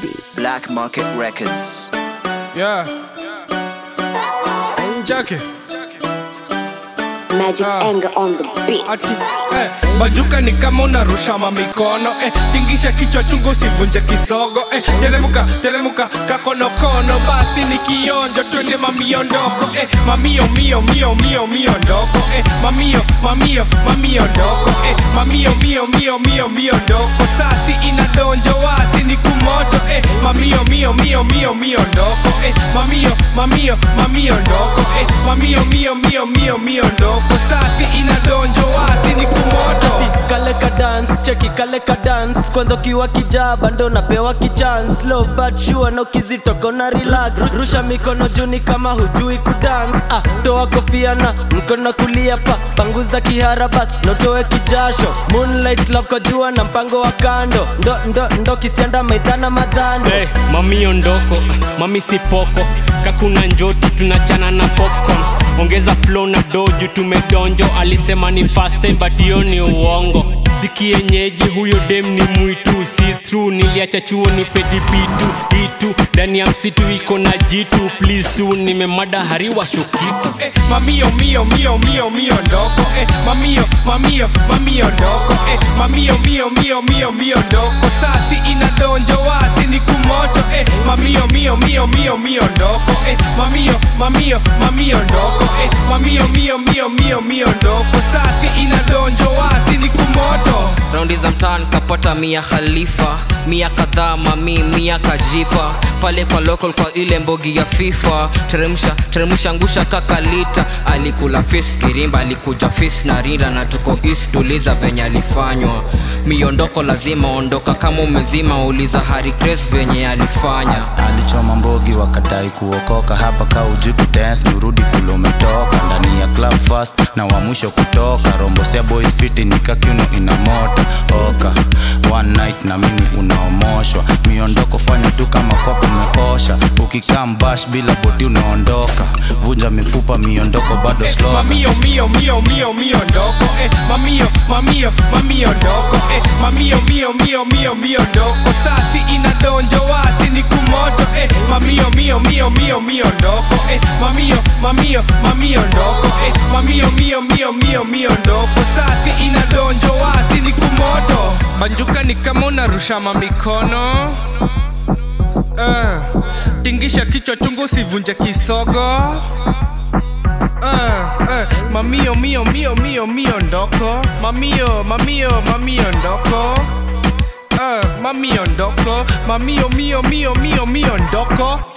beat. Black Market Records. Yeah. Jackie. Magic's Ah. anger on the beat. Ati, eh, bajuka ni kama unarusha mamikono eh, tingisha kichwa chungu usivunje kisogo eh, teremuka teremuka kakonokono basi ni kionjo twende mamiondoko eh, mamio mio mio mio mio ndoko eh, mamio mamio mamio ndoko eh, mamio mio mio mio mio ndoko sasi inadonjo wasi ni kumoto eh, mamio mio mio mio mio ndoko eh, mamio mamio mamio ndoko eh, mamio mio mio mio mio ndoko sasi inadonjo wasi ni kumoto kale ka dance cheki kale ka dance kwanza ukiwa kijaba ndo napewa kichance low but sure na ukizitoka na relax rusha mikono juni kama hujui kudance ah, toa kofia na mkono kulia pa panguza kihara bas notoe kijasho moonlight love kwa jua na mpango wa kando ndo ndo ndo kisianda maidhana madhando hey, mami ondoko mami sipoko kakuna njoti tunachana na popcorn ongeza flow na doju tumedonjo alisema ni fast time but hiyo ni uongo sikienyeji huyo dem ni mwitu si through niliacha chuo ni pedipitu itu ndani ya msitu iko na jitu please tu nimemada hariwa shokitu eh, mamio mio mio mio mio ndoko eh, mamio mamio mamio ndoko eh, mamio mio mio mio mio ndoko sasi inadonjo wasi ni kumoto eh, mamio mio mio mio mio ndoko eh, mamio mamio mamio ndoko eh, mamio mio mio mio mio ndoko sasi inadonjo wasi ni kumoto raundi za mtaan kapata mia khalifa mia kadhaa mami mia kajipa pale kwa local kwa ile mbogi ya fifa teremsha teremsha ngusha kakalita alikula fis kirimba alikuja fis na rinda na tuko east tuliza venye alifanywa miondoko lazima ondoka kama umezima uliza hari grace venye alifanya alichoma mbogi wakadai kuokoka hapa ka uji kudance nirudi kule umetoka ndani ya club fast na wa mwisho kutoka rombosea boys fiti nikakiuno ina mota oka one night na mimi unaomoshwa miondoko fanya tu kama kwako umekosha ukikaa mbash bila boti unaondoka vunja mifupa miondoko bado eh, slow mamio mio mio mio mio ndoko eh, mamio mamio mamio ndoko eh, mamio mio mio mio mio ndoko sasi inadonjo wasi ni kumoto eh, mamio mio mio mio mio ndoko eh, mamio mamio mamio ndoko eh, mamio mio mio mio mio ndoko sasi inadonjo wasi ni kumoto banjuka ni kama unarusha mamikono uh, tingisha kichwa chungu usivunje kisogo Uh, uh, mamio mio mio mio mio ndoko mamio mamio mamio ndoko uh, mamio ndoko mamio mio mio mio mio ndoko